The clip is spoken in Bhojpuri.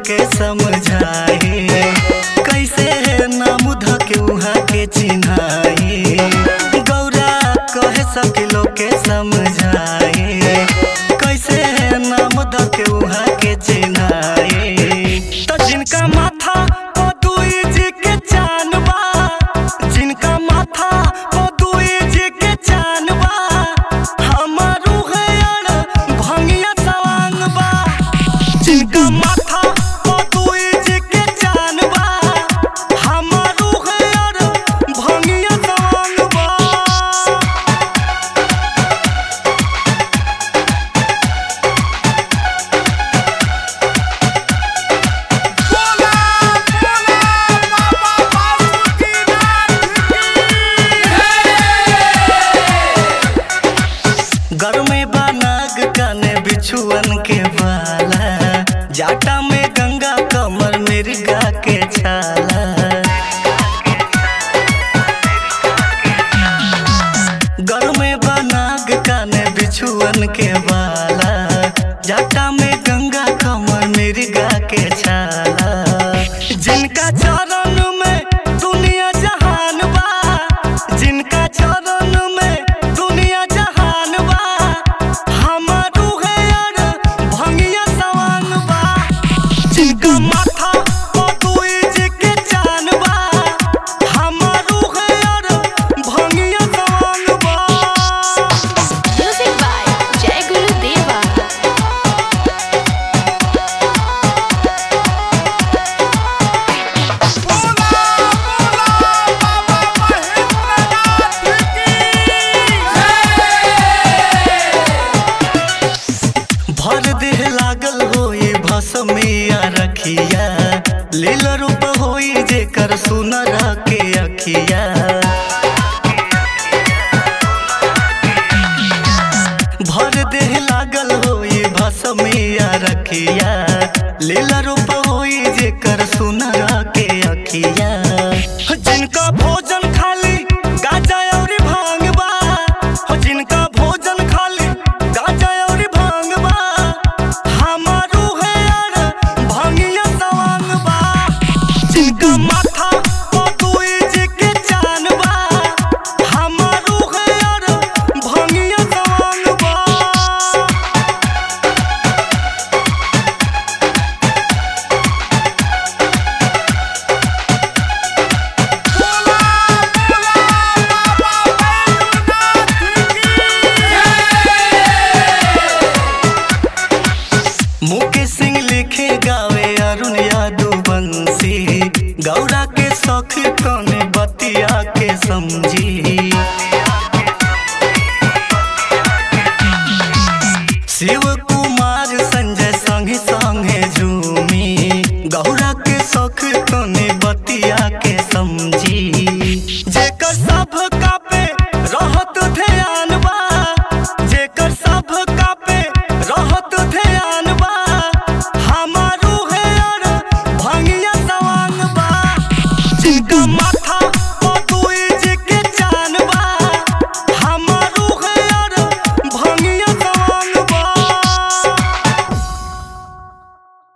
के समझाए कैसे नाम ध के उहाँ के चिन्हाए गौरा कहे सके लोग के समझाए कैसे नाम ध के उहाँ के चिन्हाए तो जिनका माथा ओ दुई जी के चानबा जिनका माथा ओ दुई जी के चानबा हमारू है अड़ भंगिया सवांग बा जिनका माथा ओ दुई जी के चानबा हमारू है अड़ भंगिया सवांग बा बोला बोला बाबा बासुकीनाथ की घर में बनाग काने बिछुअन के बाला जाटा में गंगा कमर मिर्गा के छाला घर में बनाग काने बिछुअन के बाला जाटा में गंगा कमर मिर्गा के छाला जिनका चरण में दुनिया जहान बा जिनका चरण में दुनिया जहान बा हमारू है अड़ भंगिया सवांग बा जिनका माथा ओ दुई जी के चान बा हमारू है अड़ भंगिया सवांग बा Music by Jai Guru Deva. बोला बोला बाबा महेंद्रनाथ की भर देह लागल होई भसमिया रखिया लील रूप होई जेकर सुनर के अखिया भर देह लागल होई भसमिया रखिया लील रूप होई जेकर सुनर के अखिया जिनका भोजन खाली गाजा और भांग बा हो जिनका भोजन खाली गाजा और भांग बा हमारू है अड़ भंगिया सवांग बा जिनका माथा ओ दुई जी के चान बा हमारू है अड़ भंगिया सवांग बा बोला बोला बाबा बैजूनाथ की मुकेश सिंह लिखे गावे अरुण यादव बंसी गौरा के शौक कौने बतिया के समझी शिव